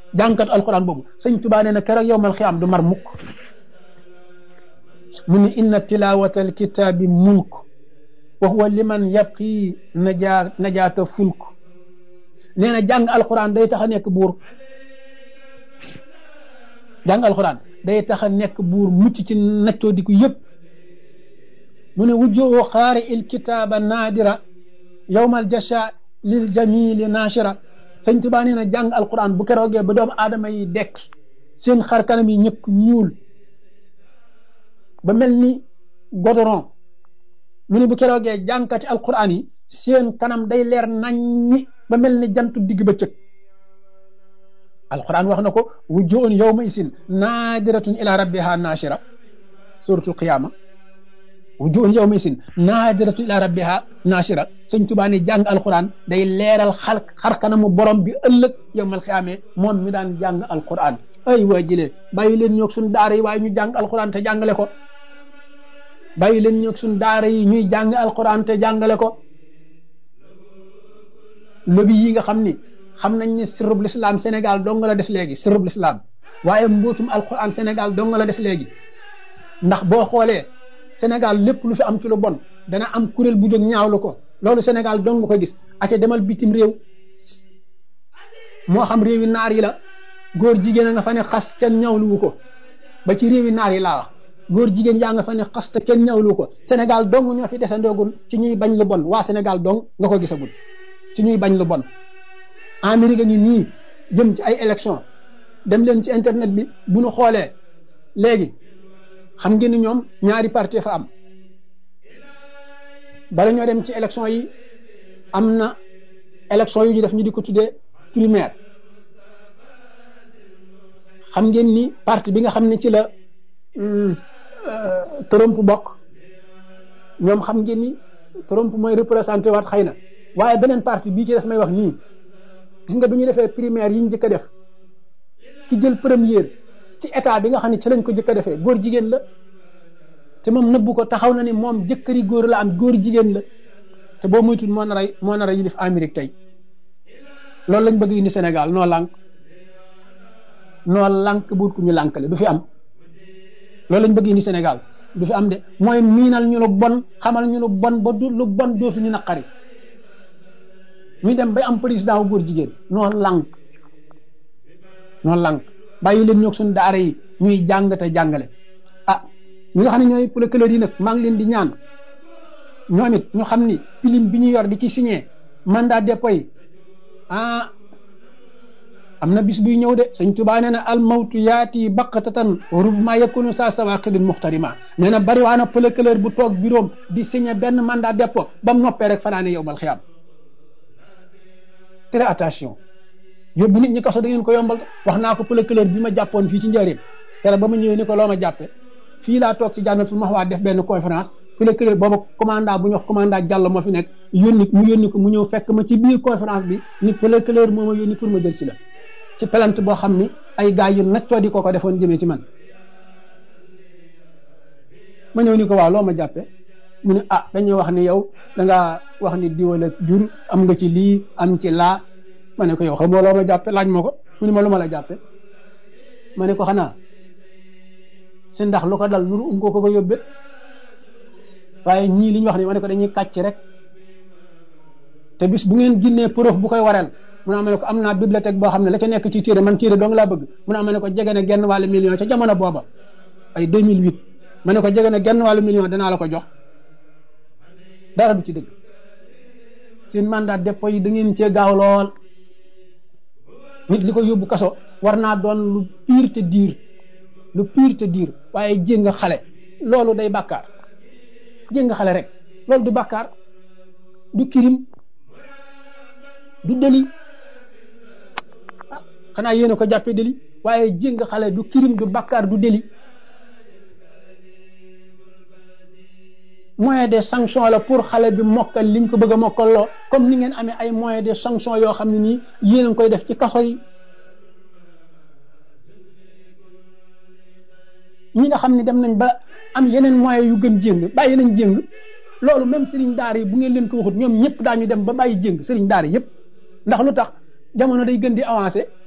jàngkat alquran boobu sëñ Tuubaa nee na keroog yowmal xiyaam du mar mukk mu ni inna tilawata alkitaabi mulk wa huwa liman yabqi najaa najaata fulk nee na jàng alquran day tax a nekk buur jàng alquran day tax a nekk buur mucc ci naccoo di ko yëpp mu ne wujjoo xaari il kitaaba naadira yowmal jasha lil jamili naashira sëñ Tuubaa nee na jàng alquran bu keroogee ba doomu aadama yi dekk seen xar kanam yi ñëkk ñuul ba mel ni godoron mu ne bu keroogee jàngkati alquran yi seen kanam day leer naññi ba mel ni jantu digg ba cëg alquran wax na ko wujjuun yawma isin naadiratun ila rabbiha naashira suratul qiyama wujuhun yawma isin naadiratun ila rabbiha naashira sëñ Tuubaa ne jàng alquran day leeral xal xar kanamu borom bi ëllëg yawmal xiyaame moom mi daan jàng alquran ay waa jëlee bàyyi leen ñoog suñ daara yi waaye ñu jàng alquran te jàngale ko bàyyi leen ñoog suñ daara yi ñuy jàng alquran te jàngale ko lobi yi nga xam ni xam nañ ne sirrub l'islam Sénégal dong la des léegi sirrub l'islam waaye mbootum alquran Sénégal dong la des léegi ndax boo xoolee Sénégal lépp lu fi am ci lu bon dana am kuréel bu jóg ñaawlu ko loolu Sénégal dong nga koy gis ate demal bitim réew moo xam réewi naar yi la góor jigéen a nga fa ne xas kenn ñaawluwu ko ba ci réewi naar yi laa wax góor jigéen yaa nga fa ne xas te kenn ñaawluwu ko Sénégal dong ñoo fi desandoogul ci ñuy bañ lu bon waa Sénégal dong nga ko gisagul ci ñuy bañ lu bon Amérique ngi nii jëm ci ay élection dem leen ci internet bi bu nu xoolee léegi xam ngeen ni ñoom ñaari parti fa am bala ñoo dem ci élection yi am na élection yu ñu def ñu di ko tuddee primaire xam ngeen ni parti bi nga xam ne ci la Trump bokk ñoom xam ngeen ni Trump mooy représenté waat xëy na waaye beneen parti bii ci des may wax nii gis nga bi ñu defee primaire yi ñu njëkk a def ki jël première ci état bi nga xam ne ci lañ ko njëkk a defee góor jigéen la te moom nëbbu ko taxaw na ni moom jëkkëri góor la am góor jigéen la te boo moytul moo nar a moo nar a yilif Amérique tey loolu lañ bëgg indi Sénégal noo lànk noo lànk buut ku ñu lànkale du fi am loolu lañ bëgg indi Sénégal du fi am de mooy miinal ñu lu bon xamal ñu lu bon ba du lu bon dootu ñu naqari ñu dem bay am président wu góor jigéen noo lànk noo lànk bàyyi leen ñoog suñu daara yi ñuy jàng te jàngale ah ñi nga xam ne ñooy procureur yi nag maa ngi leen di ñaan ñoom it ñu xam ni pilim bi ñu yor di ci signé mandat dépôt yi ah am na bis buy ñëw de sëñ Tuubaa nee na al mawtu yaati baqatatan rubma yakunu saa sawaqidin muxtarima nee na bari waa na procureur bu toog bureau di signé benn mandat dépôt ba mu noppee rek fanaane yow bal xiyaam très attention yóbbu nit ñi kaso da ngeen ko yombal wax naa ko procureur bi ma jàppoon fii ci njëriñ keroog ba ma ñëwee ni ko loo ma jàppe fii laa toog ci jànnatul maxwaa def benn conférence procureur booba commandant bu ñu wax commandant Diallo moo fi nekk yónni mu yónni ko mu ñëw fekk ma ci biir conférence bi ni procureur moo ma yónni pour ma jël si la ci plainte boo xam ni ay gars yu naccoo di ko ko defoon jëmee ci man ma ñëw ni ko waaw loo ma jàppe mu ne ah dañuy wax ni yow da ngaa wax ni diwala jur am nga ci lii am ci laa ma ne ko yow xam nga loo ma jàppe laaj ma ko mu ne ma lu ma la jàppe ma ne ko xanaa si ndax lu ko dal nuru um ko ko ko yóbbe waaye ñii li ñu wax ni ma ne ko dañuy kàcc rek te bis bu ngeen ginnee preuve bu koy wareel mu ne ma ne ko am naa bibliothèque boo xam ne la ca nekk ci téere man téere dong laa bëgg mu ne ma ne ko jege na genn wàllu million ca jamono booba ay 2008 ma ne ko jege na genn wàllu million danaa la ko jox dara du ci dëgg seen mandat dépôt yi da ngeen cee gaaw lool nit li ko yóbbu kaso war naa doon lu pire te diir lu pire te diir waaye jéng xale loolu day bàkkaar jéng xale rek loolu du bàkkaar du kirim du deli ah xanaa yéen a ko jàppee deli waaye jéng xale du kirim du bàkkaar du deli moyen de sanction la pour xale bi mokkal liñ ko bëgg a mokkal loo comme ni ngeen amee ay moyen de sanction yoo xam ne nii yéen a ngi koy def ci kaso yi ñi nga xam ne dem nañ ba am yeneen moyen yu gën jéng bàyyi nañ jéng loolu même sëriñ daara yi bu ngeen leen ko waxut ñoom ñëpp daañu dem ba bàyyi jéng sëriñ daara yëpp ndax lu tax jamono day gën di avancé